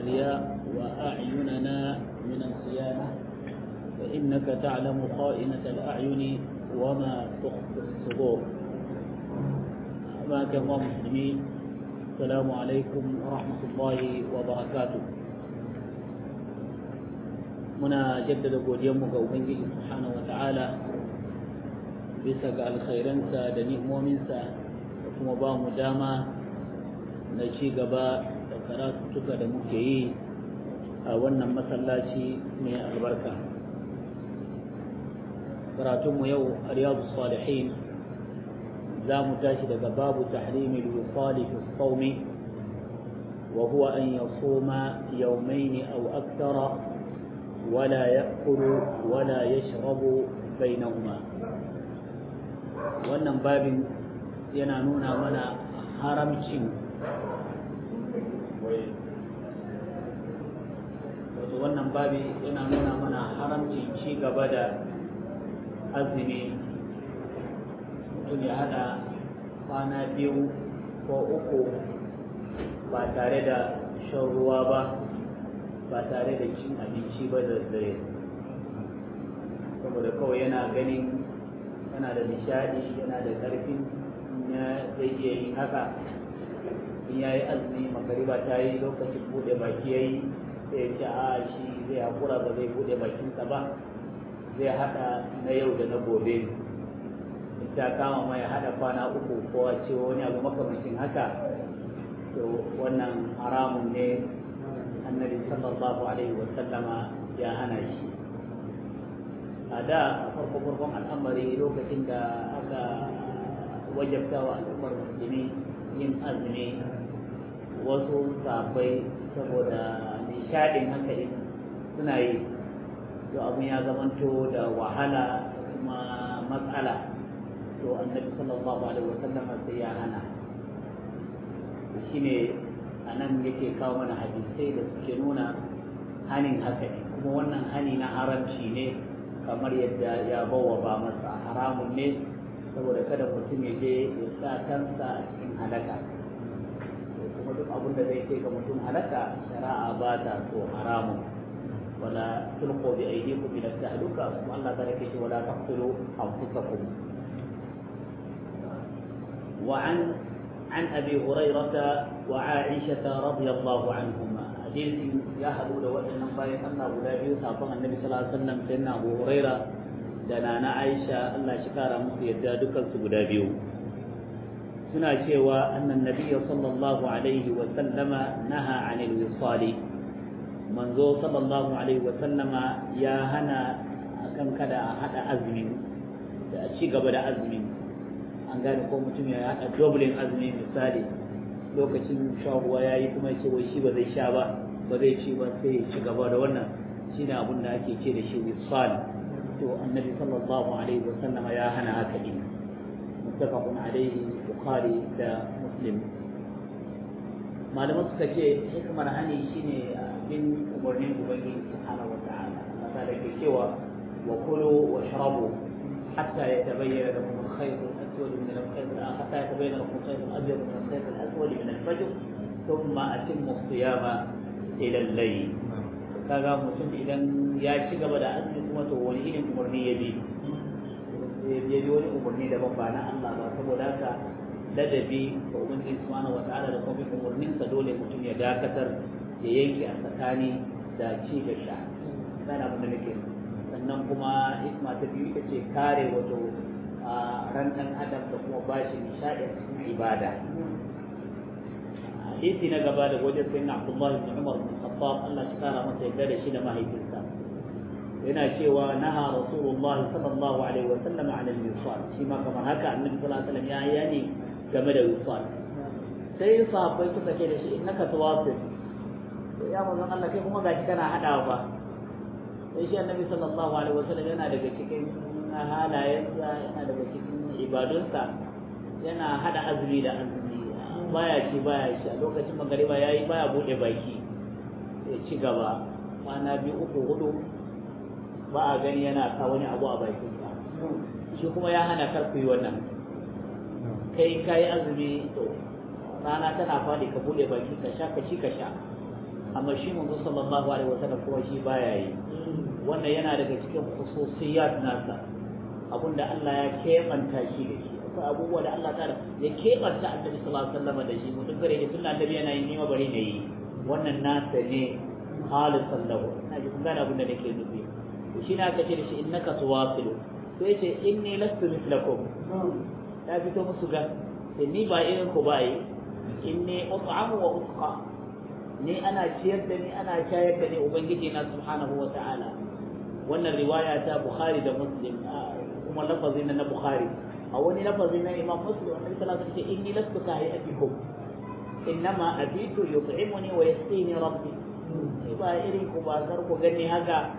الرياء وأعيننا من الخيانة فإنك تعلم خائنة الأعين وما تخفي الصدور أماك الله مسلمين السلام عليكم ورحمة الله وبركاته muna jaddada godiyanmu ga Ubangiji subhanahu wa ta'ala bisa ga alkhairansa da ni'imominsa da kuma ba mu dama na ci gaba da karatuka da muke yi a wannan masallaci mai albarka karatunmu yau a riyadu salihin za mu tashi daga babu tahrimil wisali fi sawmi wa huwa an yasuma yawmayn aw akthara ولا يأكل ولا يشرب بينهما wannan babin yana nuna mana haramcin wato wannan babi yana nuna mana haramcin ci gaba da azumi mutum ya hada kwana biyu ko uku ba tare da shan ruwa ba ba tare da cin abinci ba da dare saboda kawai yana ganin yana da nishadi yana da karfin na zai iya yin haka in ya yi azumi magariba ta yi lokacin bude baki ya yi sai ya ce a shi zai haƙura ba zai bude bakinsa ba zai haɗa na yau da na gobe ta kama mai haɗa kwana uku ko a ce wani abu makamancin haka to wannan haramun ne annabi sallallahu alaihi wa sallama ya hana shi a da a farko farkon al'amari lokacin da aka wajabta wa al'ummar musulmi yin azumi wasu sabai saboda nishadin hankali suna yi to abin ya zamanto da wahala kuma matsala to annabi sallallahu alaihi wa sallama sai ya hana shine a nan yake kawo mana hadisai da suke nuna hanin haka ne kuma wannan hani na haramci ne kamar yadda ya bawa ba masa haramun ne saboda kada mutum ya je ya sa kansa a cikin halaka kuma duk abin da zai kai ga mutum halaka shari'a ba ta so haramun wala tulqu bi aydikum ila tahluka kuma Allah ta rike shi wala taqtulu anfusakum wa an عن أبي هريرة وعائشة رضي الله عنهما حديث يا حدود وإن باي أن أبو دابي صاحب النبي صلى الله عليه وسلم سيدنا أبو هريرة دنا عائشة الله شكارا مصر يدى دكال سبو suna cewa annan nabiyya sallallahu alaihi wa sallama naha anil wisali manzo sallallahu alaihi wa sallama ya hana akan kada a hada azumi da ci gaba da azumi an gane ko mutum ya haɗa dublin azumi misali lokacin sha ruwa ya yi kuma ce wai shi ba zai sha ba ba zai ci ba sai ya ci gaba da wannan shi ne abin da ake ce da shi wisal to annabi sallallahu alaihi wa sallama ya hana haka din muttafaqun alaihi bukhari da muslim malaman suka ce hikmar hani shine bin umarnin ubangiji subhanahu wa ta'ala masa da ke cewa wa kulu wa shrabu hatta yatabayyana lakum الخيط الأسود من الخيط حتى يتبين لكم الخيط الأبيض من الخيط الأسود من الفجر ثم أتموا الصيام إلى الليل kaga mutum idan ya ci gaba da azumi kuma to wani irin umarni ya bi ya bi wani umarni daban ba na Allah ba saboda haka ladabi ga ubangiji subhanahu wataala da kuma umarnin sa dole mutum ya dakatar ya yanke a tsakani da ci da sha sai abin da nake sannan kuma isma ta biyu ita ce kare wato a ran ɗan adam da kuma bashi nishaɗi a cikin ibada hadisi na gaba da wajen sayyidina Abdullah ibn Umar bin Khattab Allah shi kara masa yadda da shi da mahaifinsa yana cewa naha Rasulullah sallallahu alaihi wa sallam an al-wisal shi ma kamar haka annabi sallallahu alaihi wasallam ya yani game da wisal sai sahabbai suka ce da shi innaka tawasil ya manzon Allah kai kuma gashi kana hadawa ba sai shi annabi sallallahu alaihi wa sallam yana daga cikin na halayensa yana daga cikin ibadunsa yana hada azumi da azumi baya ci baya shi a lokacin magariba yayi baya bude baki ya ci gaba kwana biyu uku hudu ba a gani yana sa wani abu a bakinsa shi kuma ya hana kar ku yi wannan kai kayi azumi to rana tana fadi ka bude baki ka sha ka ci ka sha amma shi manzo sallallahu alaihi wasallam kuma shi baya yi wannan yana daga cikin khususiyat nasa abinda Allah ya keɓanta shi da shi akwai abubuwa da Allah ta'ala ya keɓanta annabi sallallahu alaihi wasallam da shi mutum kare da tunda annabi yana yin nima bari ne yi wannan nasa ne khalisan lahu ina ji kun gane abin da nake nufi to shi na kace da shi innaka tuwasilu sai ce inni lastu mithlakum ya fito musu ga ni ba irin ku ba yi inni ut'amu wa usqa ni ana ciyar da ni ana shayar da ni ubangiji na subhanahu wa ta'ala wannan riwaya ta bukhari da muslim kuma lafazi na bukhari a wani lafazi na imam muslim wannan sallallahu alaihi wasallam inni lastu ka hayatikum innama abitu yut'imuni wa yasqini rabbi ni ba irin ku ba kar ku gani haka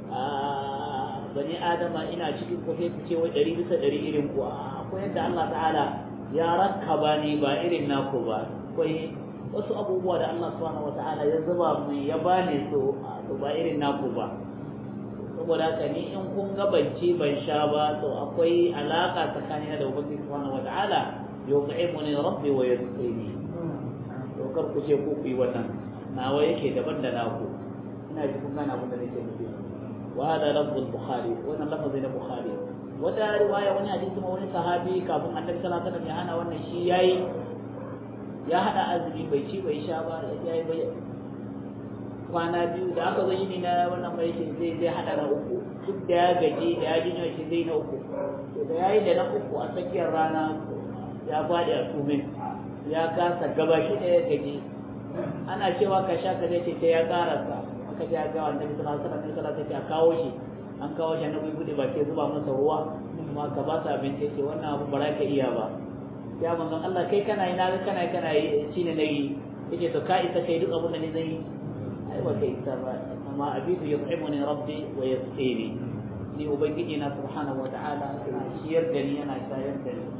bani adama ina cikin ku sai ku ce wai ɗari bisa ɗari irin ku akwai yadda Allah ta'ala ya rakkaba ni ba irin naku ba akwai wasu abubuwa da Allah subhanahu wata'ala ya zuba mu ya bani su to ba irin naku ba saboda haka ni in kun ga banci ban sha ba to akwai alaka tsakanina da ubangiji subhanahu wata'ala yuqimuni rabbi wa yasqini to kar ku ce ku yi wannan nawa yake daban da naku ina ji kun gane abin da nake nufi wa hada lafzul bukhari wannan lafazi na bukhari wata riwaya wani hadisi ma wani sahabi kafin annabi sallallahu alaihi wasallam ya hana wannan shi yayi ya hada azumi bai ci bai sha ba ya yi bai kwana biyu da aka zo yini na wannan bai shi zai zai hada na uku duk da ya gaji da ya ji shi zai na uku to da yayi da na uku a tsakiyar rana ya fadi a tumin ya kasa gaba shi da ya gaji ana cewa ka sha ka zai ce sai ya karasa aka ji ga annabi sallallahu alaihi wasallam sallallahu alaihi a kawo shi an kawo shi annabi bude ba ke zuba masa ruwa kuma ka ba sa abinci ce wannan abu ba za ka iya ba ya manzon Allah kai kana yi na ga kana kana yi shine nayi yace to ka isa kai duk abin da ni zan yi ai ba kai isa ba amma abidu yut'imuni rabbi wa yasqini ni ubangiji na subhanahu wa ta'ala yana ciyar da ni yana shayar da ni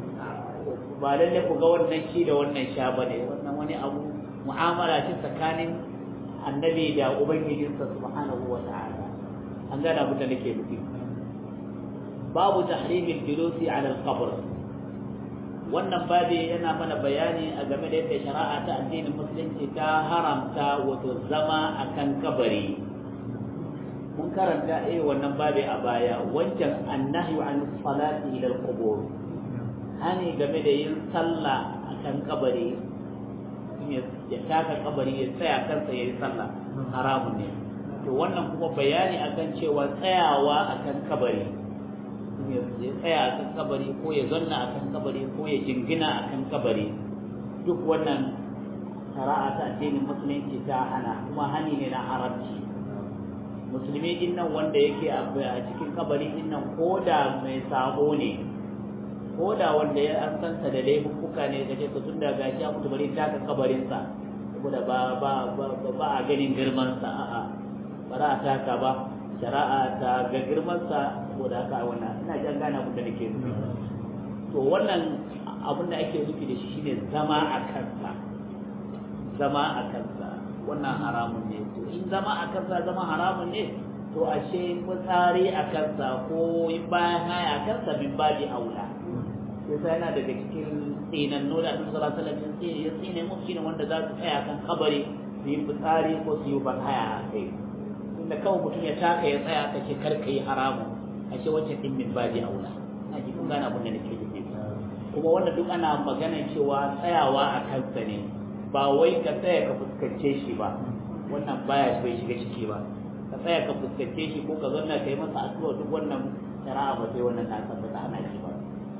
ba lalle ku ga wannan shi da wannan sha bane wannan wani abu mu'amala ce tsakanin annabi da ubangijinsa subhanahu wa ta'ala an gane abin da nake nufi babu tahrimil julusi ala al-qabr wannan babi yana mana bayani a game da yadda shari'a ta addinin musulunci ta haramta wato zama akan kabari mun karanta eh wannan babi a baya wancan annahyu an salati ila al-qubur hani game da yin sallah akan kabari ya taka kabari ya tsaya kansa ya yi sallah haramun ne to wannan kuma bayani akan cewa tsayawa akan kabari ya tsaya akan kabari ko ya zanna akan kabari ko ya jingina akan kabari duk wannan shari'a ta addinin musulunci ta hana kuma hani ne na haramci musulmi din nan wanda yake a cikin kabari din nan ko da mai sabo ne ko da wanda ya an sansa da laifuka ne da ce tun da gashi a mutu bari taka kabarinsa saboda ba ba ba a ganin girmansa a'a ba za a taka ba shari'a ta ga girmansa saboda haka wannan ina jan gane abin da nake nufi to wannan abin da ake nufi da shi shine zama a kansa zama a kansa wannan haramun ne to in zama a kansa zama haramun ne to ashe fitsari a kansa ko bayan haya a kansa min babi aula sai yana daga cikin tsinannu da annabi sallallahu alaihi wasallam ya tsine mu shine wanda za su tsaya kan kabari su yi fitsari ko su yi ban haya a kai inda kawai mutum ya taka ya tsaya ka ce kar ka yi haramu a ce wancan din min babi aula ina ji kun gane abin da nake nufi kuma wanda duk ana magana cewa tsayawa a kansa ne ba wai ka tsaya ka fuskance shi ba wannan baya bai shiga ciki ba ka tsaya ka fuskance shi ko ka zanna ka yi masa addu'a duk wannan shari'a ba sai wannan na tabbata ana shi ba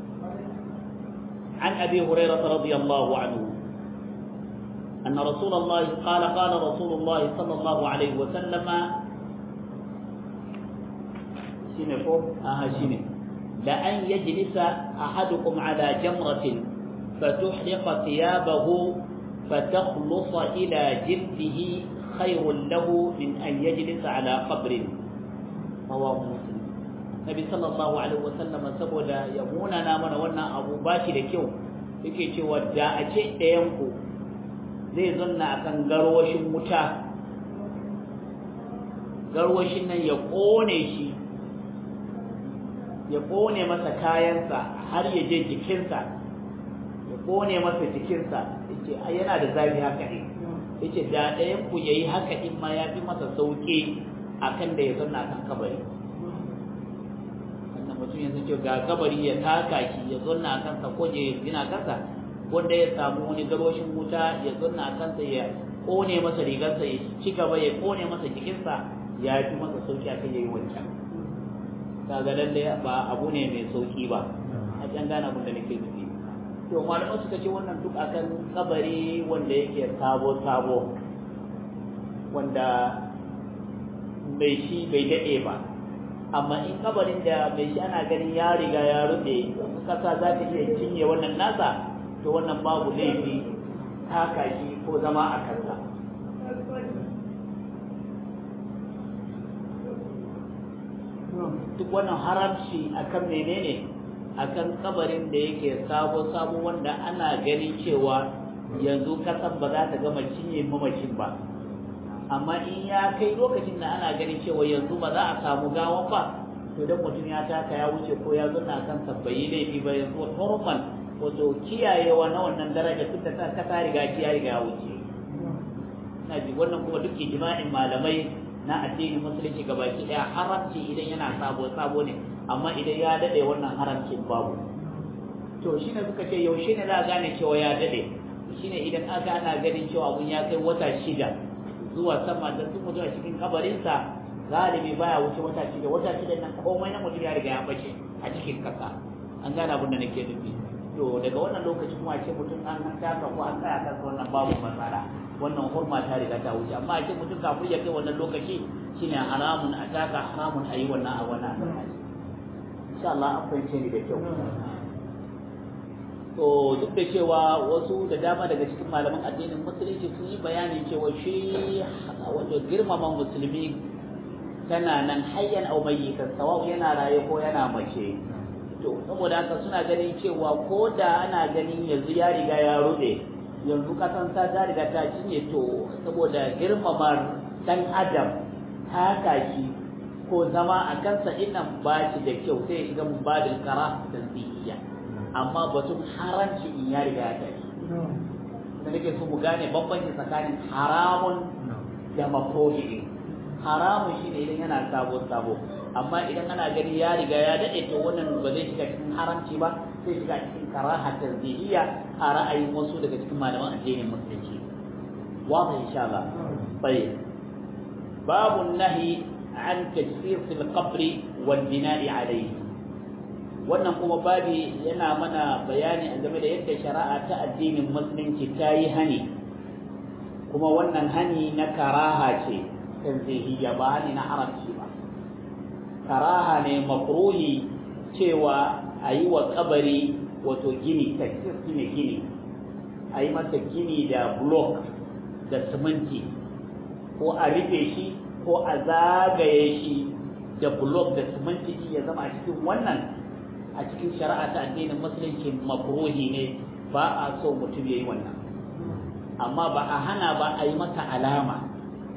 عن أبي هريرة رضي الله عنه أن رسول الله قال قال رسول الله صلى الله عليه وسلم شنو آه شنو لأن يجلس أحدكم على جمرة فتحرق ثيابه فتخلص إلى جلده خير له من أن يجلس على قبر رواه مسلم nabi sallallahu alaihi wasallam saboda ya munana mana wannan abu bashi da kyau yake cewa da a ce ɗayan ku zai zanna akan garwashin wuta garwashin nan ya kone shi ya kone masa kayansa har ya je jikinsa ya kone masa jikinsa yace yana da zafi haka ne yace da ɗayan ku yayi haka in ma ya fi masa sauki akan da ya zanna kan kabari wannan mutum yanzu ce ga kabari ya taka shi ya zanna kansa ko ya gina kansa wanda ya samu wani garoshin wuta ya zanna kansa ya kone masa rigarsa ya ci gaba ya kone masa jikinsa ya fi masa sauki akan yayi wancan kaga lalle ba abu ne mai sauki ba a can gane abin da nake nufi to malamai suka ce wannan duk akan kabari wanda yake sabo sabo wanda mai shi bai daɗe ba amma in kabarin da mai shi ana ganin ya riga ya rufe kasa za ta iya cinye wannan nasa to wannan babu laifi taka shi ko zama a kansa duk wannan haramci akan menene akan kabarin da yake sabo sabo wanda ana ganin cewa yanzu kasan ba za ta gama cinye mamacin ba amma in ya kai lokacin da ana ganin cewa yanzu ba za a samu gawan ba to dan mutum ya taka ya wuce ko ya zuna kan bai laifi ba yanzu hurman wato kiyayewa na wannan daraja tun da ta ta riga ya riga ya wuce ina ji wannan kuma duk ijma'in malamai na addinin musulunci gabaki daya haramci idan yana sabo sabo ne amma idan ya dade wannan haramcin babu to shine suka ce yaushe ne za a gane cewa ya dade shine idan aka ana ganin cewa abun ya kai wata shida zuwa sama da sun mutu a cikin kabarinsa galibi baya wuce wata shida wata shida nan komai na mutum ya riga ya bace a cikin kasa an gane abin da nake nufi to daga wannan lokaci kuma ce mutum an taka ko an tsaya kan wannan babu matsala wannan hurma ta riga ta wuce amma ce mutum kafin ya kai wannan lokaci shine haramun a taka haramun a yi wannan a wannan insha Allah an fahimce ni da kyau to duk da cewa wasu da dama daga cikin malaman addinin musulunci sun yi bayani cewa shi wato girmama musulmi tana nan hayyan au mayyitan sawa'u yana raye ko yana mace to saboda haka suna ganin cewa ko da ana ganin yanzu ya riga ya rude yanzu kasan ta ta riga ta cinye to saboda girmama dan adam haka shi ko zama a kansa innan ba shi da kyau sai ya shiga mubadin kara tanzihiyya amma batun haramci in ya riga ya tashi da nake so mu gane bambanci tsakanin haramun da makruhi haramun shine idan yana sabo sabo amma idan ana gani ya riga ya dade to wannan ba zai shiga cikin haramci ba sai shiga cikin karaha tanzihiyya a ra'ayin wasu daga cikin malaman addinin musulunci wato insha Allah tayyib babu nahi an tajsir fil qabri wal bina'i alayhi wannan kuma babi yana mana bayani a game da yadda shari'a ta addinin musulunci ta yi hani kuma wannan hani na karaha ce tanzihiyya ba hani na haramci ba karaha ne makruhi cewa a yi wa kabari wato gini taksis ne gini a yi masa gini da block da siminti ko a rufe shi ko a zagaye shi da block da siminti ya zama a cikin wannan a cikin shari'a ta addinin musulunci makruhi ne ba a so mutum ya yi wannan amma ba a hana ba a yi masa alama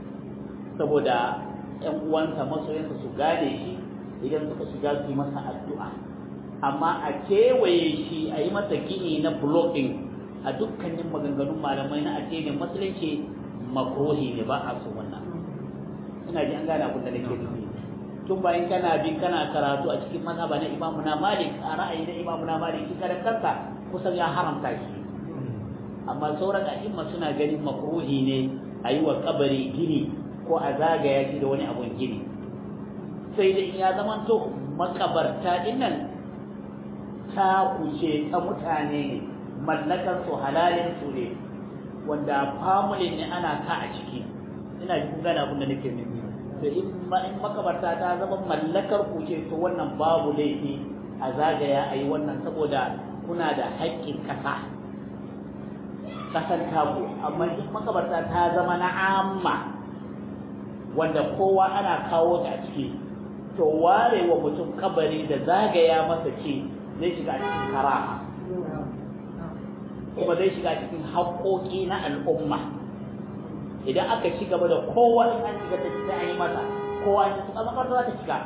saboda ‘yan uwansa masoyansa su gane shi idan suka shiga su yi masa addu'a amma a kewaye shi a yi masa gini na blocking a dukkanin maganganun malamai na addinin musulunci makruhi ne ba a so wannan ina ji an gane abin da nake nufi tun bayan kana bin kana karatu a cikin mazhaba na imamu na malik a ra'ayi na imamu na malik shi karan kansa kusan ya haramta shi amma sauran a'imma suna ganin makruhi ne a yi wa kabari gini ko a zagaya shi da wani abun gini sai da ya zama to makabarta dinnan ta kuce ta mutane ne mallakar su halalin su ne wanda family ne ana ka a ciki ina ji kun gane abin da nake nufi to in makabarta ta zama mallakar ku ce to wannan babu laifi a zagaya a yi wannan saboda kuna da haƙƙin ƙasa ƙasar taku amma in makabarta ta zama na amma wanda kowa ana kawo ta a ciki to ware wa mutum kabari da zagaya masa ce zai shiga cikin karaha kuma zai shiga cikin haƙoƙi na al'umma idan aka ci gaba da kowa in an shiga ta sai an yi masa kowa in su kama za ta shiga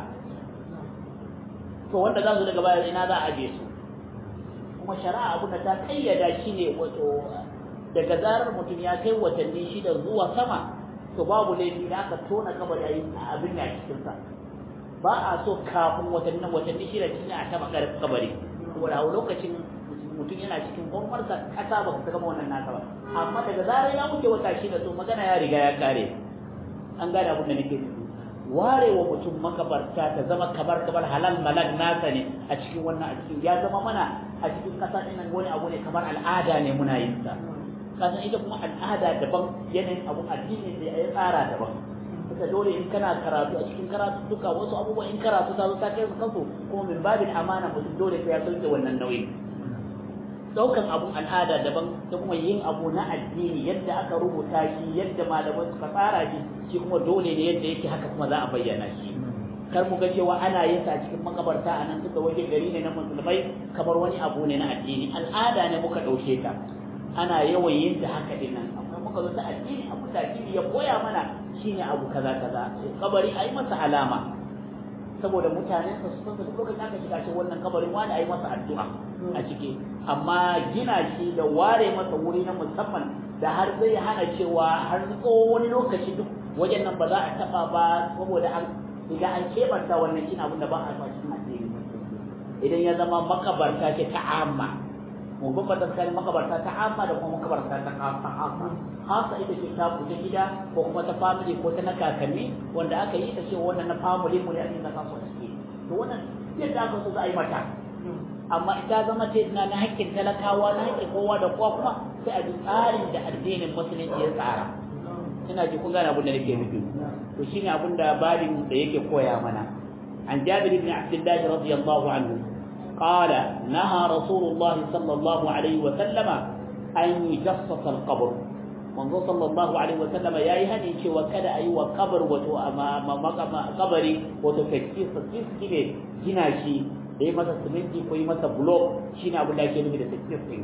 to wanda za su daga baya ina za a aje su kuma shari'a abin da ta kayyada shi ne wato daga zarar mutum ya kai watanni shida zuwa sama to babu laifi da aka tona kabari ayi abin da cikin sa ba a so kafin watanni watanni shida cikin a taba kabari saboda a lokacin mutum yana cikin gwammarsa kasa ba ta gama wannan nasa ba amma daga zarar ya wuce wata shida to magana ya riga ya kare an gane abin da nake nufi ware wa mutum makabarta ta zama kamar kamar halal malal nasa ne a cikin wannan a cikin ya zama mana a cikin kasa ɗin wani abu ne kamar al'ada ne muna yin sa kasan ita kuma al'ada daban yanayin abun addini sai ya tsara daban kuka dole in kana karatu a cikin karatu duka wasu abubuwa in karatu ta zo ta kai su kansu kuma min babin amana mutum dole sai ya sauke wannan nauyi daukan abun al'ada daban da kuma yin abu na addini yadda aka rubuta shi yadda malamai suka tsara shi shi kuma dole ne yadda yake haka kuma za a bayyana shi kar mu ga cewa ana yin sa cikin makabarta a nan suka waje gari ne na musulmai kamar wani abu ne na addini al'ada ne muka ɗauke ta ana yawan yin ta haka din nan amma muka zo ta addini abu da addini ya koya mana shine abu kaza kaza kabari ai masa alama saboda mutane su san duk lokacin aka shiga shi wannan kabarin wani ai masa addu'a a ciki amma gina shi da ware masa wuri na musamman da har zai hana cewa har tsawon wani lokaci duk wajen nan ba za a taba ba saboda an idan an kebanta wannan shi abin da ba a cikin addini idan ya zama makabarta ce ta amma mu bambanta tsakanin makabarta ta amma da kuma makabarta ta khasa khasa ita ce ta kuta gida ko kuma ta family ko ta na kakanni wanda aka yi ta ce wannan na family mu ne a cikin kaso ciki to wannan yadda aka so za a yi mata amma ita zama ce na na haƙƙin talakawa na haƙƙin kowa da kowa kuma sai a bi tsarin da addinin musulunci ya tsara ina ji kun gane abin da nake nufi to shine abin da babin da yake koya mana an jabir ibn abdullah radiyallahu anhu قال نهى رسول الله صلى الله عليه وسلم أن يجصص القبر منذ صلى الله عليه وسلم يا يهني شو وكذا أي وقبر وتو أما قبري وتو تكسيس تكسيس كده جناشي da masa siminti ko yi masa blok shine abin da ake nufi da takfir din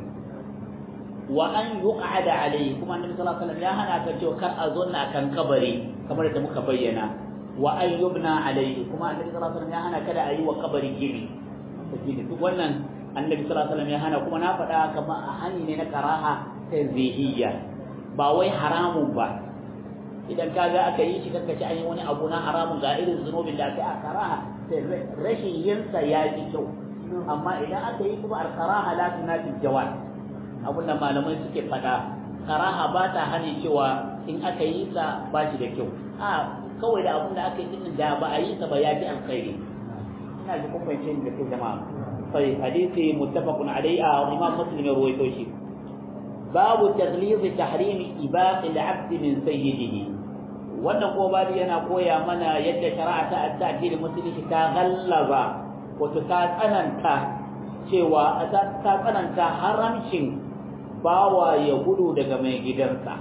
wa an yuqada alayhi kuma annabi sallallahu alaihi wasallam ya hana ka cewa kar a zonna kan kabari kamar da muka bayyana wa an yubna alayhi kuma annabi sallallahu alaihi wasallam ya hana kada a yi wa kabari gini tafi duk wannan annabi sallallahu alaihi wasallam ya hana kuma na faɗa kama a hani ne na karaha tanzihiyya ba wai haramun ba idan ka ga aka yi shi kanka ci an yi wani abu na haramun ga irin zunubin da aka yi a karaha sai rashin yinsa ya fi kyau amma idan aka yi kuma al-karaha la tunafi jawaz abin da malamai suke faɗa karaha ba ta hani cewa in aka yi sa ba shi da kyau a kawai da abin da aka yi din da ba a yi sa ba ya fi alkhairi ina ji kun fahimce ni da kyau jama'a sai hadisi muttafaqun alayhi a imam muslim ya ruwaito shi babu taghliz tahrim ibaq al-abd min sayyidihi wannan ko babu yana koya mana yadda shari'a ta addini musulunci ta gallaba wato ta tsananta cewa ta tsananta haramcin bawa ya gudu daga mai gidansa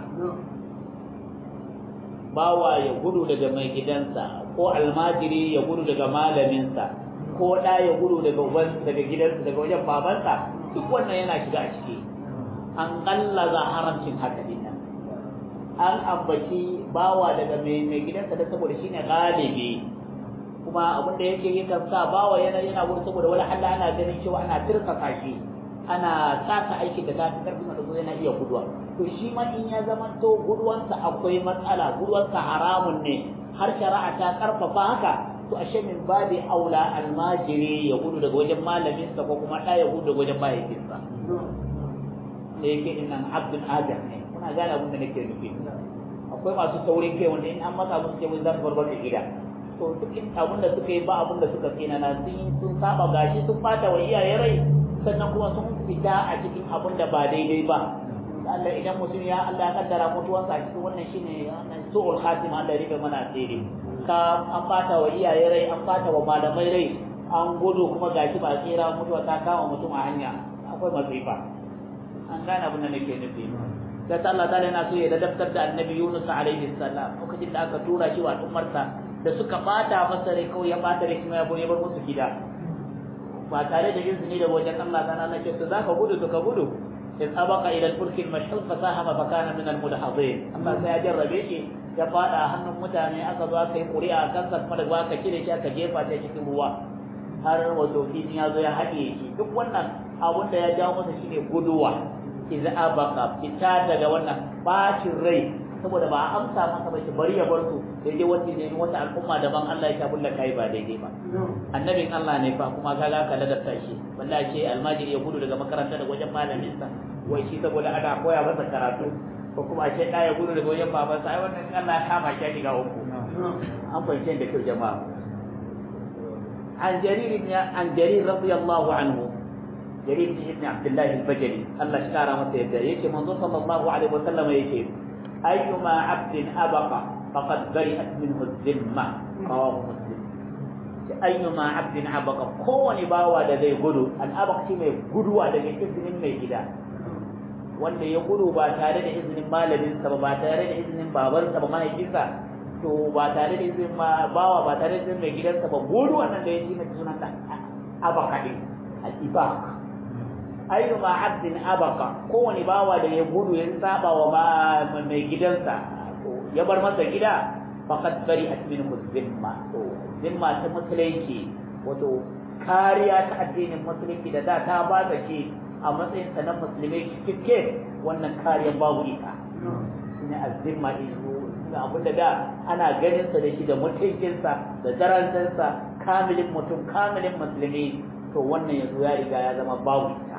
bawa ya gudu daga mai gidansa ko almajiri ya gudu daga malaminsa ko ɗa ya gudu daga uban daga gidansa daga wajen babansa duk wannan yana shiga a ciki an gallaza haramcin haka dinnan an ambaci bawa daga mai gidansa da saboda shine galibi kuma abin da yake yakan sa bawa yana yana gudu saboda wani Allah ana ganin cewa ana tirkasa shi ana saka aikin da tafi karfin da yana iya guduwa to shi ma in ya zama to guduwansa akwai matsala guduwansa haramun ne har shari'a ta karfafa haka to ashe min babi aula almajiri ya gudu daga wajen malaminsa ko kuma ɗaya ya gudu daga wajen mahaifinsa da yake innan abdul adam ne kuna gane abin da nake nufi akwai masu saurin kai wanda in an masa musu ce za su barbar da gida to duk abin da suka yi ba abin da suka tsina na sun sun saba gashi sun fata wa iyaye rai sannan kuma sun fita a cikin abin da ba daidai ba Allah idan mutum ya Allah ya kaddara mutuwansa a cikin wannan shine wannan su'ul khatima Allah ya rike mana asiri ka an fata wa iyaye rai an fata wa malamai rai an gudu kuma gashi ba tsira mutuwa ta kama mutum a hanya akwai masifa an gane abin da nake nufi sai Allah ta yana so ya ladabtar da annabi Yunus alaihi salam lokacin da aka tura shi wa al'ummarsa da suka bata masa rai kawai ya bata rai kuma ya bar musu gida ba tare da izini da wajen Allah ta Allah ce to zaka gudu to ka gudu in abaka ila al-fulk al-mashhur fa sahama fa kana min al-mudhadhin Allah sai ya jarrabe shi ya fada hannun mutane aka zo aka yi ƙuri'a kan sa kuma da aka kire shi aka jefa ta cikin ruwa har wato kini ya zo ya haɗe shi duk wannan abun da ya jawo masa shine guduwa idza abaqa fita daga wannan bacin rai saboda ba a amsa masa ba shi bari ya bar su sai dai wata ne wata al'umma daban Allah ya tabbata kai ba daidai ba annabin Allah ne fa kuma kaga ka ladabta shi wallahi ce almajiri ya gudu daga makaranta daga wajen malamin sa wai shi saboda ana koya masa karatu ko kuma ce da ya gudu daga wajen babansa ai wannan Allah ya kama shi ga uku an fahimce da kyau jama'a an jarir ibn an jarir radiyallahu anhu jarir ibn Abdullah al-Bajali Allah shi kara masa yadda yake manzo sallallahu alaihi wasallam yake ayyuma abdin abaqa faqad bari'at minhu dhimma rawahu muslim ayyuma abdin abaqa kowani bawa da zai gudu al abaq shi mai guduwa daga izinin mai gida wanda ya gudu ba tare da izinin malamin sa ba tare da izinin babansa ba mahaifinsa to ba tare da izinin bawa ba tare da izinin mai gidansa ba gudu wannan da ya shi mai sunan da abaka din al ibaq ayyuma abdin abaka kowani bawa da ya gudu ya saba wa mai gidansa ya bar masa gida faqad bari'at minhu zimma to zimma ta musulunci wato kariya ta addinin musulunci da da ta ba ta shi a matsayin sa na musulmai cikakke wannan kariya babu ita shine azzimma izu ga abin da da ana ganin sa da shi da mutuncinsa da darajarsa kamilin mutum kamilin musulmi to wannan yanzu ya riga ya zama babu ita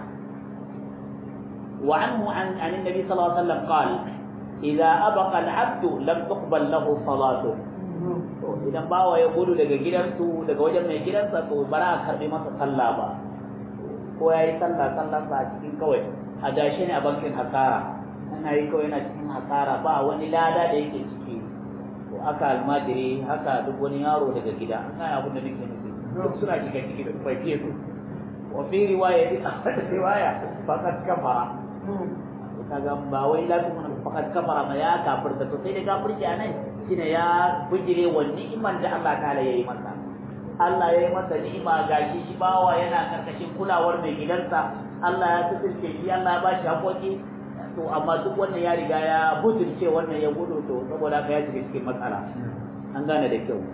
وعنه عن عن النبي صلى الله عليه وسلم قال إذا أبقى العبد لم تقبل له صلاته idan bawa ya gudu daga gidansu daga wajen mai gidansa to bara a karbi masa sallah ba ko ya yi sallah sallah sa a cikin kawai a dashe ne a bankin hasara ana yi kawai yana cikin hasara ba wani lada da yake ciki to aka almajiri haka duk wani yaro daga gida an kai abin da nake nufi duk suna shiga ciki da bai fiye su wa fi riwaya riwaya faqad kafara kaga ba wai la kuma fakat kafara ma ya kafirta to sai da kafirci anan shine ya bujire wa ni'imar da Allah ta'ala yayi masa Allah yayi masa ni'ima gashi shi bawa yana karkashin kulawar mai gidansa Allah ya tsirce shi Allah ya bashi hakoki to amma duk wannan ya riga ya butulce wannan ya gudu to saboda haka ya shiga cikin matsala an gane da kyau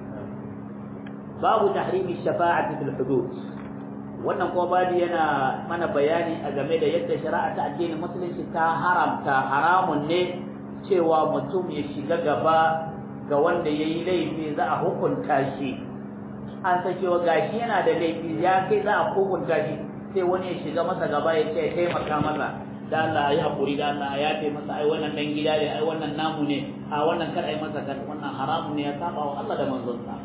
babu tahrimi shafa'ati fil hudud wannan kuma babu yana mana bayani a game da yadda shari'a ta addinin musulunci ta haramta haramun ne cewa mutum ya shiga gaba ga wanda ya yi laifi za a hukunta shi an san cewa gashi yana da laifi ya kai za a hukunta shi sai wani ya shiga masa gaba ya ce taimaka masa da Allah ya haƙuri da Allah ya ce masa ai wannan dan gida ne ai wannan namu ne a wannan kar ai masa kan wannan haramun ne ya saba wa Allah da manzonsa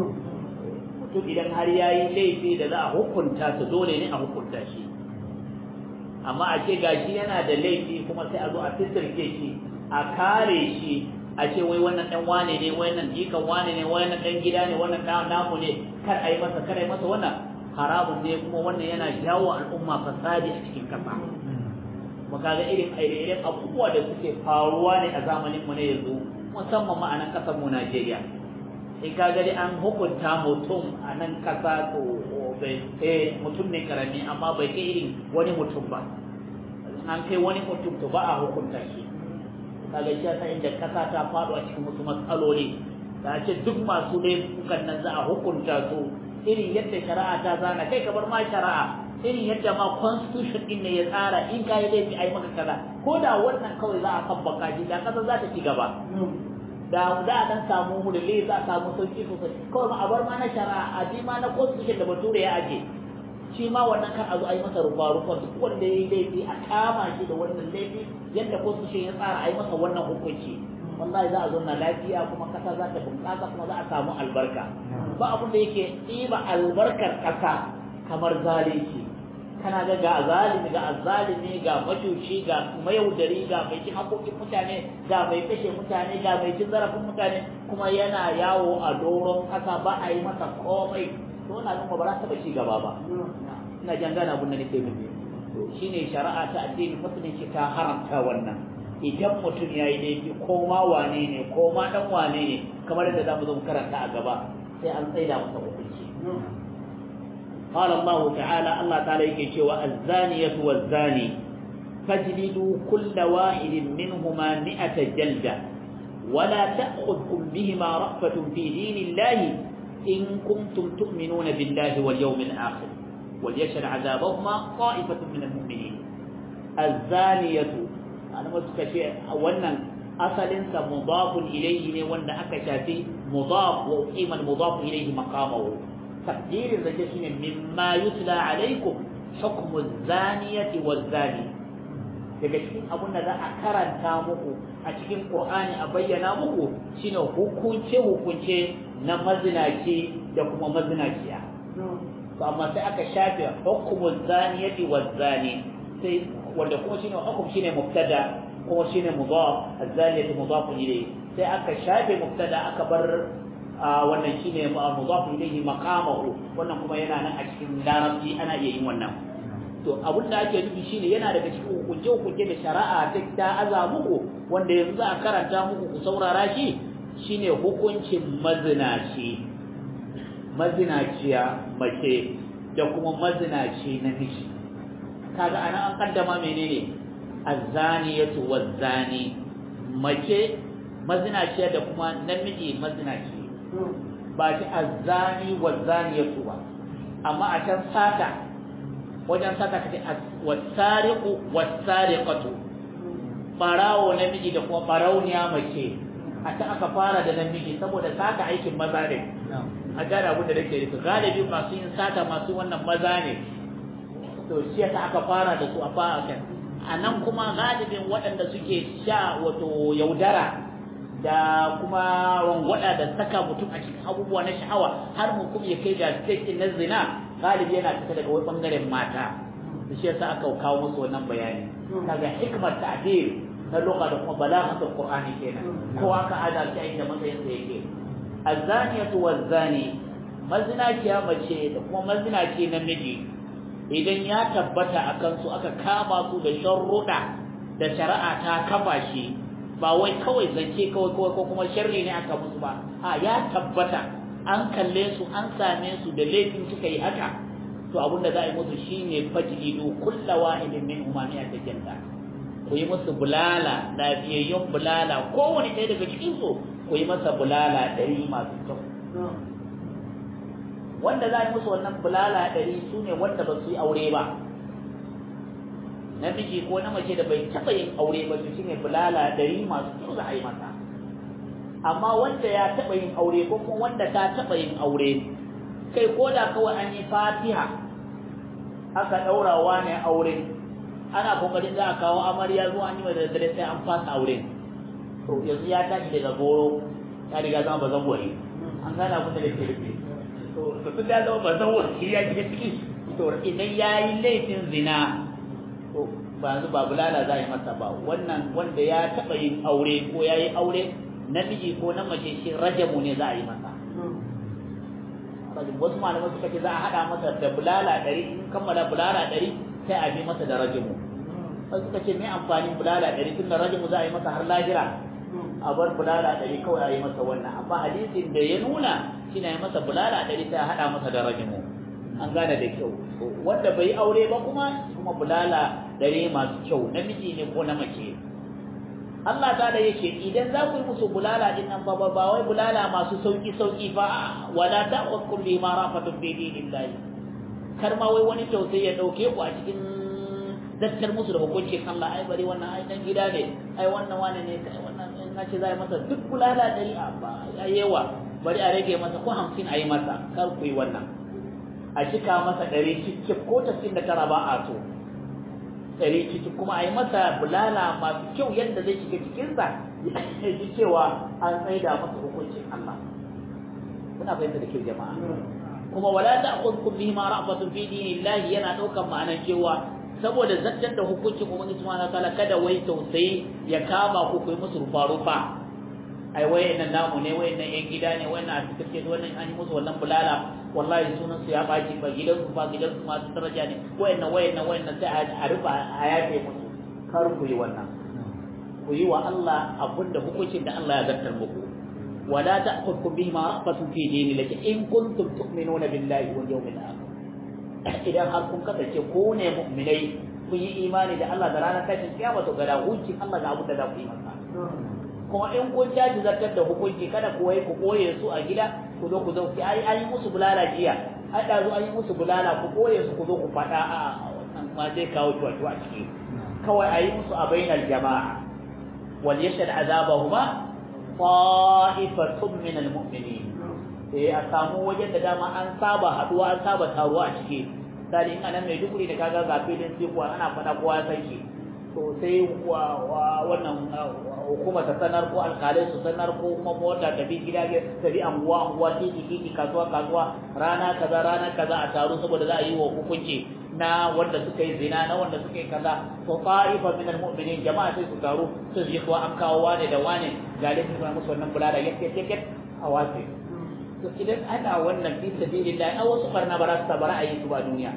mutum idan har ya yi laifi da za a hukunta su dole ne a hukunta shi amma a ce gashi yana da laifi kuma sai a zo a fitirke shi a kare shi a ce wai wannan dan wane ne wannan jikan wane ne wannan dan gida ne wannan dan namu ne kar a yi masa kar a yi masa wannan haramun ne kuma wannan yana jawo al'umma fasadi a cikin kasa mu kaga irin irin abubuwa da suke faruwa ne a zamanin mu ne yanzu musamman ma a nan kasar mu Najeriya in ka gani an hukunta mutum a nan kasa to bai eh mutum ne karami amma bai kai irin wani mutum ba an kai wani mutum to ba a hukunta shi kaga shi yasa inda kasa ta faɗo a cikin wasu matsaloli da ce duk masu laifukan nan za a hukunta su irin yadda shari'a ta zana kai kamar ma shari'a irin yadda ma constitution din ne ya tsara in ka yi laifi ai maka kaza ko da wannan kawai za a tabbaka shi da kasa za ta ci gaba da za a dan samu mu da lai za a samu sauki sosai kawai ma a bar ma na shari'a a ji ma na constitution da bature ya aje shi ma wannan kan a zo a yi masa rufa rufa duk wanda ya yi laifi a kama shi da wannan laifi yadda constitution ya tsara a yi masa wannan hukunci wallahi za a zo na lafiya kuma kasa za ta bunƙasa kuma za a samu albarka ba abin da yake ɗiba albarkar ƙasa kamar zalunci kana ga ga zalimi ga azzalimi ga majuci ga mayaudari ga mai cin haƙoƙin mutane ga mai kashe mutane ga mai cin zarafin mutane kuma yana yawo a doron ƙasa ba a yi masa komai to na nuna ba za ta ci gaba ba ina jan gana abin da nake nufi to shine shari'a ta addini musulunci ta haramta wannan idan mutum ya yi laifi ko ma wane ne ko ma dan wane ne kamar yadda za mu zo karanta a gaba sai an tsaida masa hukunci قال الله تعالى الله تعالى يكي الزانية والزاني فاجلدوا كل واحد منهما مئة جلدة ولا تأخذكم بهما رأفة في دين الله إن كنتم تؤمنون بالله واليوم الآخر وليشهد عذابهما طائفة من المؤمنين azzaniyatu alama suka ce wannan asalinsa mudafun ilayhi ne wanda aka shafi mudaf wa uqima al-mudaf ilayhi maqamahu taqdirin zake shine mimma yutla alaykum hukmu az-zaniyati waz-zani daga cikin abun da za a karanta muku a cikin Qur'ani a bayyana muku shine hukunce hukunce na mazinaci da kuma mazinaciya to amma sai aka shafe hukmu az-zaniyati waz-zani sai wanda kuma shine hukum shine mubtada kuma shine mudaf az-zaniyatu mudaf ilayhi sai aka shafe mubtada aka bar wannan shine mudaf ilayhi maqamahu wannan kuma yana nan a cikin larabci ana iya yin wannan to abin da ake nufi shine yana daga cikin hukunce hukunce da shari'a ta ta aza muku wanda yanzu za a karanta muku ku saurara shi shine hukuncin mazinaci mazinaciya mace da kuma mazinaci namiji kaga ana an kaddama menene azzaniyatu wazzani mace mazinaciya da kuma namiji mazinaci ba ta azzani wazzaniyatu ba amma a can sata wajen sata kace wasariqu wasariqatu barawo namiji da kuma barauniya mace a ta aka fara da namiji saboda sata aikin maza ne a gane abin da nake nufi galibi masu yin sata masu wannan maza ne to shi yasa aka fara da su a fara kan a nan kuma galibin waɗanda suke sha wato yaudara da kuma rangwada da saka mutum a cikin abubuwa na sha'awa har mu kuma ya kai ga stage na zina galibi yana fita daga wani bangaren mata da shi yasa aka kawo musu wannan bayani kaga hikmar ta'bir na lugha da kuma balaghatul qur'ani kenan ko aka ada shi inda matsayin sa yake azaniyatu wazani mazinaciya mace da kuma mazinaci namiji idan ya tabbata a kansu aka kama su da sharruɗa da shari'a ta kafa shi ba wai kawai zance kawai kawai ko kuma sharri ne aka musu ba a ya tabbata an kalle su an same su da laifin suka yi haka to abinda za a yi musu shine fajlidu kulla wahidin min umami a tajalla ku yi musu bulala lafiyayyun bulala kowane ɗaya daga cikin su ku yi masa bulala ɗari masu kyau wanda za a yi musu wannan bulala ɗari su ne wanda ba su yi aure ba namiji ko na mace da bai taɓa yin aure ba su shi ne bulala ɗari masu kyau za a yi masa amma wanda ya taɓa yin aure ko kuma wanda ta taɓa yin aure kai ko da kawai an yi fatiha aka ɗaurawa ne aure ana kokarin za a kawo amarya zuwa an yi da daddare sai an fasa aure to yanzu ya tashi daga goro ya riga zama ba zan wari an gane abin da ke rufe to tun da zama ba zan wari ya shiga ciki to idan ya yi laifin zina to ba yanzu ba bulala za a yi masa ba wannan wanda ya taɓa yin aure ko ya yi aure namiji ko na mace shi rajamu ne za a yi masa wasu malamai suka ce za a haɗa masa da bulala ɗari in kammala bulala ɗari sai a bi masa da rajamu wasu suka ce me amfanin bulala ɗari tun da rajamu za a yi masa har lahira a bar bulala ɗari kawai a yi masa wannan amma hadisin da ya nuna shi na yi masa bulala ɗari sai a haɗa masa da rajamu an gane da kyau wanda bai yi aure ba kuma kuma bulala ɗari masu kyau namiji ne ko na mace Allah ta da yake idan za ku yi musu bulala din nan ba ba wai bulala masu sauki sauki ba wala ta'khudhukum bima rafatun bi dinillahi kar ma wai wani tausayi ya dauke ku a cikin dattar musu da hukuncin Allah ai bari wannan ai dan gida ne ai wannan wani ne kai wannan in na ce zai masa duk bulala dari a ba yawa bari a rage masa ko 50 a yi masa kar ku yi wannan a cika masa ɗari cikin ko tasirin da tara ba a so ɗari ciki kuma a yi masa bulala masu kyau yadda zai shiga cikinsa ya ji cewa an tsaida masa hukuncin Allah kuna fahimta da kyau jama'a kuma wala ta'khudhukum bihi ma ra'fatun fi dinillahi yana ɗaukan ma'anar cewa saboda zartar da hukuncin ubangiji subhanahu wataala kada wai tausayi ya kama ku ku yi musu rufa rufa ai wayannan namu ne wayannan yan gida ne wayannan a cikin wannan an yi musu wannan bulala wallahi sunan su ya baki ba gidan su ba gidan su masu daraja ne wayannan wayannan wayannan sai a rufa a yafe musu kar ku yi wannan ku yi wa Allah abinda hukuncin da Allah ya zartar muku wala ta'khudhukum bihi ma ra'fatun fi dinillahi in kuntum tu'minuna billahi wal yawmil akhir idan har kun kasance ko ne mu'minai kun yi imani da Allah da ranar tashin kiyama to ga hukuncin Allah ga abin da za ku yi masa kuma in kun caji zartar da hukunci kada ku wai ku koye su a gida ku zo ku zo ki ai an yi musu bulala jiya ai da zo an yi musu bulala ku koye su ku zo ku faɗa a wannan ma zai kawo tuwa a ciki kawai a yi musu a bainar jama'a wal yashhad azabahuma ta'ifatun min almu'minin eh a samu wajen da dama an saba haduwa an saba taruwa a ciki sai in anan mai dukuri da kaga ga filin sai kuwa ana fada kowa ya san shi to sai wannan hukuma ta sanar ko alkalai su sanar ko kuma mota ta bi gida ta bi anguwa anguwa titi titi kasuwa kasuwa rana kaza rana kaza a taru saboda za a yi wa hukunci na wanda suka yi zina na wanda suka yi kaza to ta'ifa min almu'minin jama'a sai su taru su yi kuwa an kawo wane da wane ga laifin kuma musu wannan bulala yake yake a wace to idan ana wannan fi sabilillah a wasu barna ba za su bara a yi su ba duniya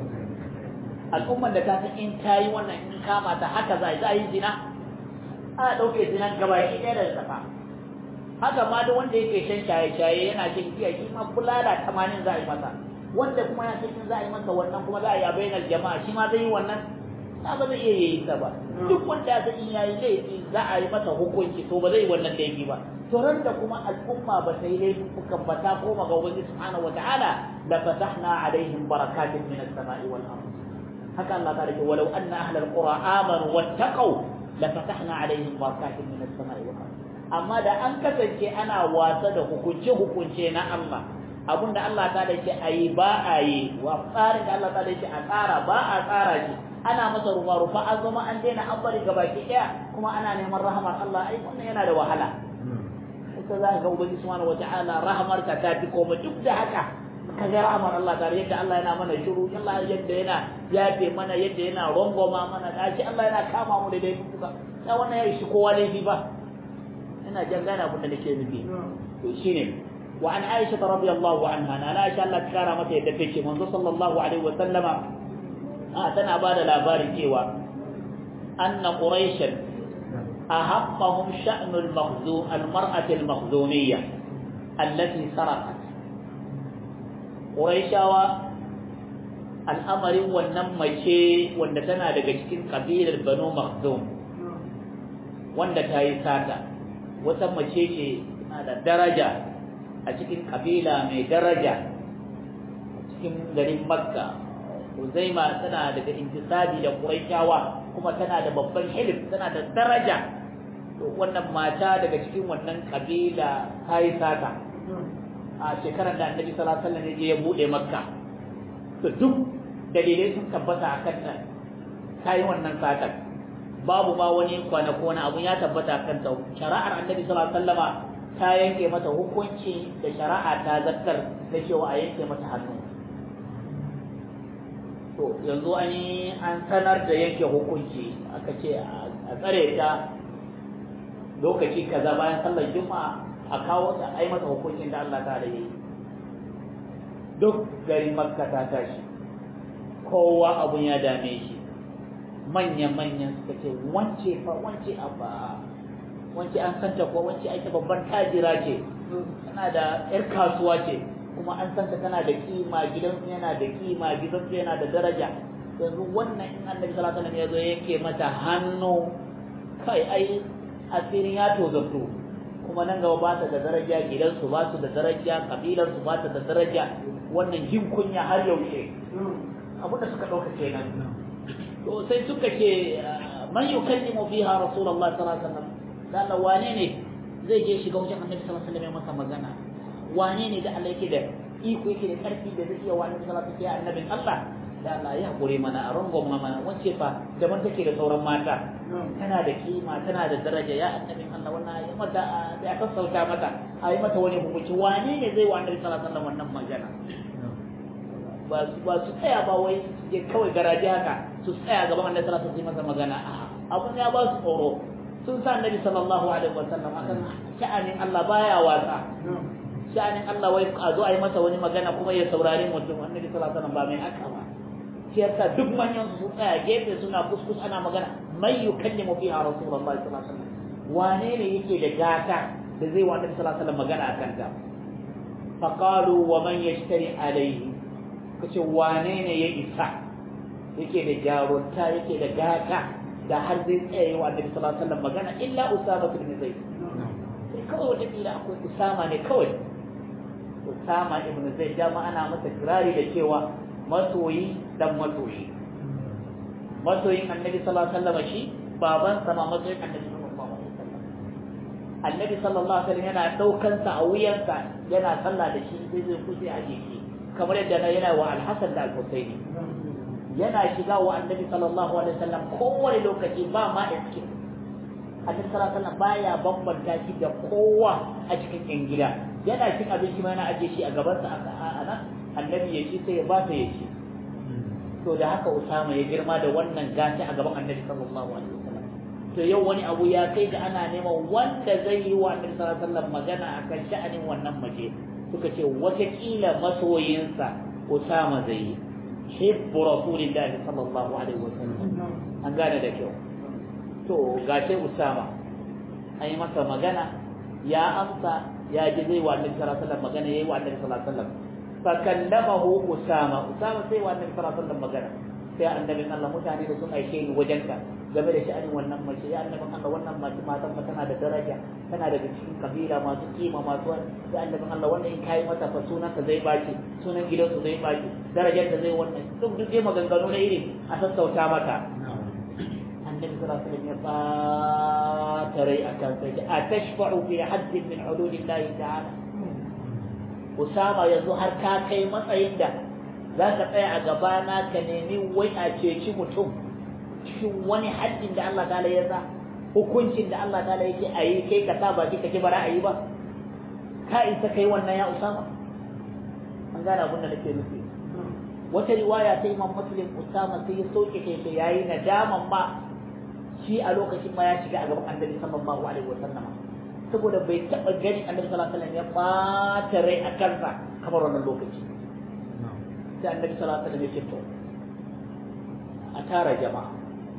al'ummar da ta san in ta yi wannan in kama ta haka za a yi zina a ɗauke zinan gaba shi ɗaya da safa haka ma da wanda yake shan shaye-shaye yana shan giya shi ma bulala tamanin za a yi masa wanda kuma ya san in za a yi masa wannan kuma za a yi a bainar jama'a shi ma zai yi wannan ta ba zai iya yi ta ba duk wanda ya san in yayi laifi za a yi masa hukunci to ba zai yi wannan laifi ba to ran da kuma al'umma ba ta yi laifukan ba ta koma ga ubangiji subhanahu wataala la fatahna alaihim barakatin min as-sama'i wal ard haka Allah ta rike walau anna ahlal qura amanu wattaqu la fatahna alaihim barakatin min as-sama'i wal ard amma da an kasance ana wasa da hukunce hukunce na Allah abinda Allah ta da yake ayi ba a yi wa tsarin da Allah ta da yake a tsara ba a tsara shi ana masa rufa rufa an zama an daina an bari gabaki daya kuma ana neman rahamar Allah ai wannan yana da wahala ita za ka ga ubangiji subhanahu wataala rahamar ka ta fi koma duk da haka ka ga rahamar Allah tare yadda Allah yana mana shiru Allah yadda yana yafe mana yadda yana rongoma mana dashi Allah yana kama mu da dai kuka ya wannan ya shi kowa laifi ba ina jan gane abin da nake nufi to shine wa an Aisha radiyallahu anha na Aisha Allah ta kara mata yadda take manzo sallallahu alaihi wa sallama a tana ba da labari cewa anna quraishan ahaqqahum sha'n al-makhzum al-mar'ah al-makhzumiyya allati sarqat quraishawa al'amarin wannan mace wanda tana daga cikin kabilar banu makhzum wanda ta yi sata wata mace ce tana da daraja a cikin kabila mai daraja cikin garin makka Uzaima tana daga intisabi da Qurayshawa kuma tana da babban hilif tana da daraja to wannan mata daga cikin wannan kabila ta yi sata a shekarar da Annabi sallallahu alaihi wasallam ya bude Makka to duk dalilai sun tabbata akan ta ta yi wannan satar babu ma wani kwana ko wani abu ya tabbata akan ta shari'ar Annabi sallallahu alaihi wasallama ta yanke mata hukunci da shari'a ta zartar da cewa a yanke mata hannu to yanzu an yi an sanar da yanke hukunci aka ce a tsare ta lokaci kaza bayan sallar juma'a a kawo ta ai masa hukuncin da Allah ta da yi duk garin makka ta tashi kowa abun ya dame shi manya-manyan suka ce wance fa wance abba wance an santa ko wance ake babban tajira ce tana da 'yar kasuwa ce kuma an santa tana da kima gidansu yana da kima gidansu yana da daraja yanzu wannan in annabi sallallahu alaihi wasallam ya zo yake mata hannu kai ai asirin ya tozarto kuma nan gaba ba ta da daraja gidansu ba su da daraja kabilarsu ba ta da daraja wannan jin kunya har yaushe abu da suka ɗauka kenan to sai suka ce man yukallimu fiha rasulullahi sallallahu alaihi wasallam dan wane ne zai je shiga wajen annabi sallallahu alaihi wasallam ya masa magana wane ne da Allah yake da iko yake da karfi da zai iya wani salatu sai annabin Allah da Allah ya hakuri mana a rangon mana wace fa daban take da sauran mata tana da kima tana da daraja ya annabin Allah wannan ya mata ya sassauta mata a yi mata wani hukunci wane ne zai wa annabi sallallahu alaihi wasallam wannan magana ba su ba su tsaya ba wai su je kawai garaje haka su tsaya gaban annabi sallallahu alaihi wasallam masa magana abun ya ba su tsoro sun sa annabi sallallahu alaihi wasallam akan sha'anin Allah baya wasa sha'anin Allah wai a zo a yi masa wani magana kuma ya saurari mutum annabi sallallahu alaihi wasallam ba mai haka ba shi yasa duk manyan su tsaya gefe suna kuskus ana magana mai yukallimu fiha rasulullahi sallallahu alaihi wasallam wane ne yake da gata da zai wa annabi sallallahu alaihi wasallam magana akan ta faqalu wa man yashtari alaihi kace wane ne ya isa yake da jarunta yake da gata da har zai tsaye wa annabi sallallahu alaihi wasallam magana illa usama ibn zaid sai kawai wata kila akwai usama ne kawai usama ibn zaid dama ana masa kirari da cewa masoyi dan masoyi masoyin annabi sallallahu alaihi wasallam shi baban sa ma masoyin annabi sallallahu alaihi wasallam annabi sallallahu alaihi wasallam yana daukan sa a wuyansa yana sallah da shi sai zai kuce a jiki kamar yadda yana wa al-Hasan da al-Husaini yana shiga wa annabi sallallahu alaihi wasallam kowane lokaci ba ma iske annabi sallallahu alaihi wasallam baya bambanta shi da kowa a cikin yan gida yana cin abinci ma yana aje shi a gaban sa a nan annabi ya ci sai ya ba ta ya ci to da haka Usama ya girma da wannan gashi a gaban annabi sallallahu alaihi wasallam to yau wani abu ya kai ga ana neman wanda zai yi wa annabi sallallahu alaihi wasallam magana akan sha'anin wannan mace suka ce watakila masoyinsa Usama zai yi hibbu rasulillahi sallallahu alaihi wasallam an gane da kyau to gashi Usama an yi masa magana ya amsa ya ji zai wa annabi sallallahu alaihi wasallam magana yayi wa annabi sallallahu alaihi wasallam fa kallamahu Usama Usama sai wa annabi sallallahu alaihi wasallam magana sai annabi Allah mutane da sun aike ni wajenka game da sha'anin wannan mace ya annabi Allah wannan mace matan fa tana da daraja tana daga cikin kabila masu kima masu sai annabi Allah wannan in kai mata fa sunan ka zai baki sunan gidansu zai baki darajar da zai wannan duk duk dai maganganu na irin a sassauta maka annabi sallallahu alaihi wasallam ya fata rai akan sai a tashfa'u fi haddin min hududillahi ta'ala Usama yanzu har ka kai matsayin da za ka tsaya a gabana ka nemi wai a ceci mutum cikin wani haddin da Allah ta'ala ya sa hukuncin da Allah ta'ala yake a yi kai ka sa baki ka ki bara a yi ba ka isa kai wannan ya Usama an gane abin da nake nufi wata riwaya ta Imam Muslim Usama sai ya soke kai sai yayi nadaman ma shi a lokacin ma ya shiga a gaban Annabi sallallahu alaihi wasallam saboda bai taba gani Annabi sallallahu alaihi wasallam ya bata rai a kansa kamar wannan lokaci sai Annabi sallallahu alaihi wasallam ya ce to a tara jama'a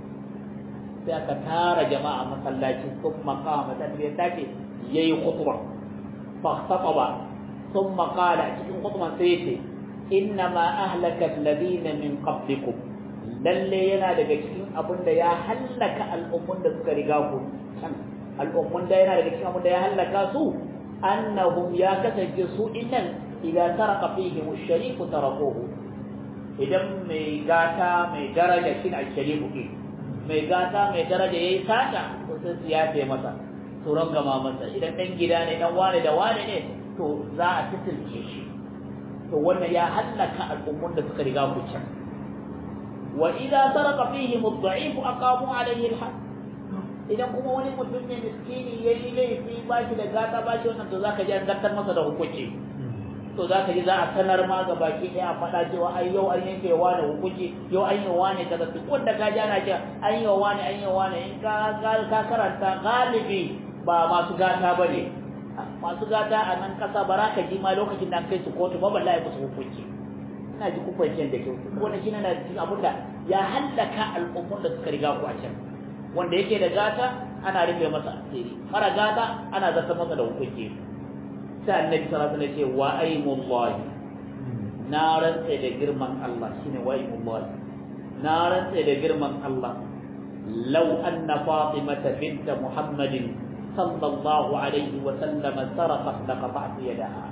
sai aka tara jama'a masallaci sun makama ta ya tace yayi khutba fa khataba thumma qala cikin khutban sai yace inna ma ahlaka alladhina min qablikum lalle yana daga cikin abin da ya hallaka al'ummun da suka riga ku can al'ummun da yana daga cikin abin da ya hallaka su annahum ya kasance su innan idan saraka fihim ash-sharif tarakuhu idan mai gata mai daraja shi ne sharifu ke mai gata mai daraja yayi sata to sai su yafe masa su rangama masa idan dan gida ne dan wane da wane ne to za a titilce shi to wannan ya hallaka al'ummun da suka riga ku can wa idza sarqa fihim ad-da'if aqamu alayhi al-had idan kuma wani mutum ne miskini yayi laifi ba shi da gata ba shi wannan to zaka ji an zartar masa da hukunci to za ka ji za a sanar ma ga baki ɗaya a faɗa cewa ai yau an yanke wa da hukunci yau an yi wa ne kaza duk wanda ka ji ana cewa an yi wa ne an yi wa ne in ka ka karanta galibi ba masu gata ba ne masu gata a nan ƙasa ba za ka ji ma lokacin da an kai su kotu ba balla ya musu hukunci ina ji kufancin da kyau wanda shi na cikin abin da ya hallaka al'ummar da suka riga ku a can wanda yake da gata ana rufe masa asiri mara gata ana zata masa da hukunci sai annabi sallallahu alaihi wasallam ce wa aimullahi na rantsa da girman Allah shine wa aimullahi na rantsa da girman Allah law anna fatimata bint muhammadin sallallahu alaihi wa sallam sarqat laqata'tu yadaha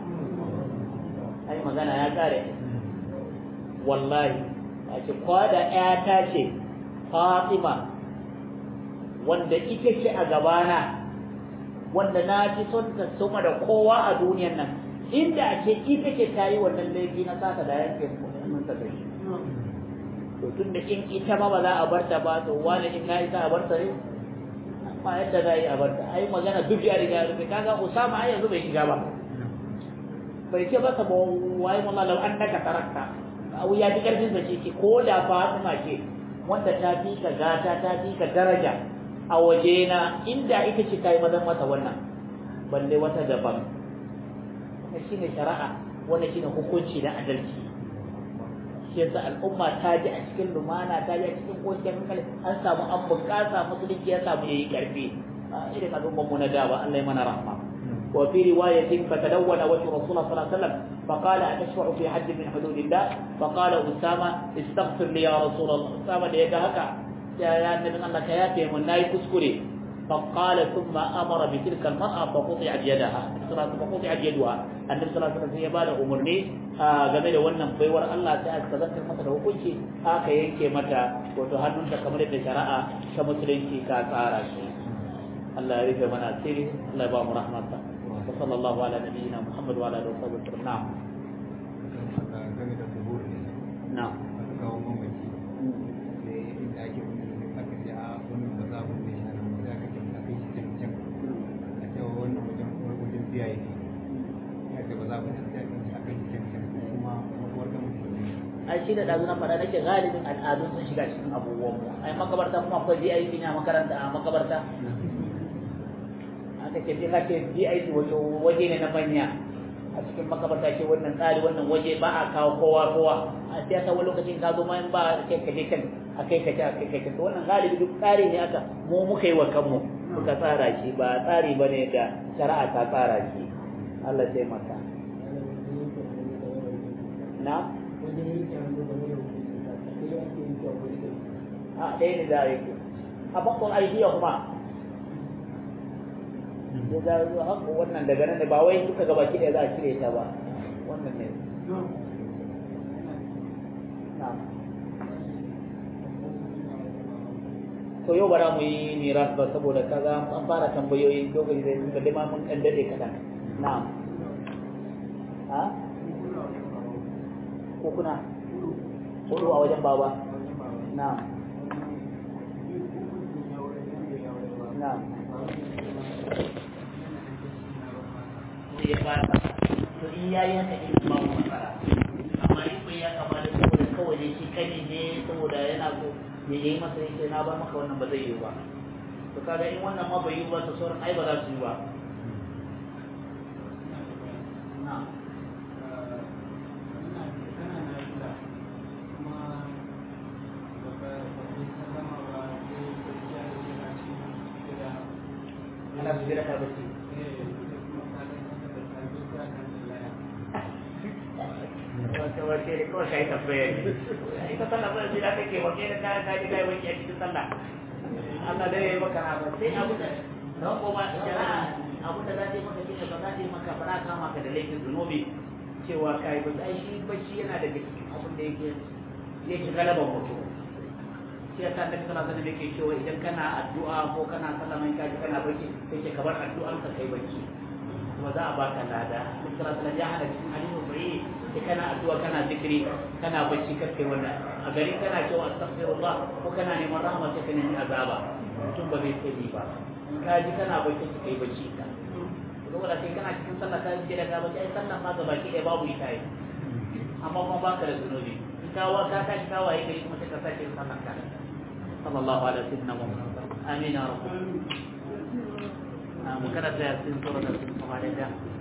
ai magana ya kare wallahi ake kwada ƴata ce fatima wanda ita ce a gabana wanda na fi son ta sama da kowa a duniyan nan inda a ce ita ce ta yi wannan laifi na sata da yanke mun ta kai to tun da in ita ma ba za a bar ta ba to wani in na isa a bar ta ne ba yadda za a yi a bar ta ai magana duk ya riga rufe kaga usama ai yanzu bai shiga ba bai ce ba sabo wai mun lalau an naka tarakta abu ya ji karfin sa ce ko da fatima ce wanda ta fi ka gata ta fi ka daraja a wajena inda ita ce ta yi mazan mata wannan balle wata daban wannan shine shari'a wannan shine hukunci na adalci shi yasa al'umma ta ji a cikin lumana ta ji a cikin kocin hankali an samu an bukasa musulunci ya samu yayi karfi irin al'umman mu na da ba Allah ya mana rahma wa fi riwayatin fatadawwana wajhu rasulullah sallallahu alaihi wasallam فقال أتشفع في حد من حدود الله فقال أسامة استغفر لي يا رسول الله أسامة da ya ga haka ya ya annabin Allah ka yafe mun nayi kuskure فقال ثم أمر بتلك المرأة فقطعت يدها فقطعت يدها النبي صلى الله عليه وسلم ya bada umarni game da wannan baiwar Allah ta aka zartar masa da hukunci aka yanke mata wato hannunta kamar yadda shari'a ta musulunci ka tsara shi Allah ya rufe mana asiri Allah ya ba mu rahmata wa sallallahu ala nabiyyina Muhammad wa ala alihi wa sahbihi na'am na'am kawo mamaci sai inda ake aka ce a wannan ba za mu ne shi nan sai aka ce a kai shi can can a ce wannan wajen wajen biya yake ya ce ba za mu sai a kai shi can can kuma makuwar da mutum ne ai shi da ɗazu na faɗa nake galibin al'adun sun shiga cikin abubuwan mu ai makabarta kuma akwai VIP ne a makaranta a makabarta aka ce sai ka ce VIP wato waje ne na manya a cikin makabarta ce wannan tsari wannan waje ba a kawo kowa kowa a siyasa wani lokacin ka zo ma in ba kai ka je kan a kai ka ce a kai ka ce to wannan galibi duk tsari ne aka mu muka yi wa kanmu muka tsara shi ba tsari ba ne da shari'a ta tsara shi Allah ya taimaka na a ɗaya ne za a yi a bakon aidiya kuma ya za a haka wannan daga nan da ba wai duka gaba ki ɗaya za a cire ta ba wannan ne to yau bara mu yi miras ba saboda kaga an fara tambayoyi lokaci zai suka dai ma mun ɗan daɗe kaɗan na'am ha ko kuna hudu a wajen baba na'am na'am ya fata to in yayi haka in ba mu matsala amma in bai ya kama da saboda kawai ne shi kane ne saboda yana so ya yi masa yake na bar maka wannan ba zai yi ba to kaga in wannan ma bai yi ba to sauran ai ba za su yi ba na'am ana su jira ka bacci wata wace ne kawai kai tambaya ne ita sallah ba jira kake wa kai da ka ji kai wani a cikin sallah Allah dai ya yi maka na ba sai abu da ran ko ba shari'a abu da za ta yi maka shine ba za ta yi maka ba za ka maka da laifin zunubi cewa kai ba ai shi bacci yana daga cikin abin da yake yake galaban mutum shi yasa annabi sallallahu alaihi wasallam yake cewa idan kana addu'a ko kana sallah mai kaji kana bacci sai ke kabar addu'an ka kai bacci kuma za a baka lada annabi sallallahu alaihi wasallam ya hana cikin hadisi bai sai kana addu'a kana zikiri kana bacci kar kai wannan a gari kana cewa astaghfirullah ko kana neman rahama sai ka nemi azaba mutum ba zai sani ba in ka ji kana bacci ka kai bacci ka saboda sai kana cikin sallah ka ji da ka bacci ai sallah ma gaba ki babu ita yi amma kuma baka da zunubi in ka wa ka tashi ka waye gari kuma sai ka sake sallah ka صلى الله على سيدنا محمد آمين يا رب. آه مكرت يا سيدنا سورة الفاتحة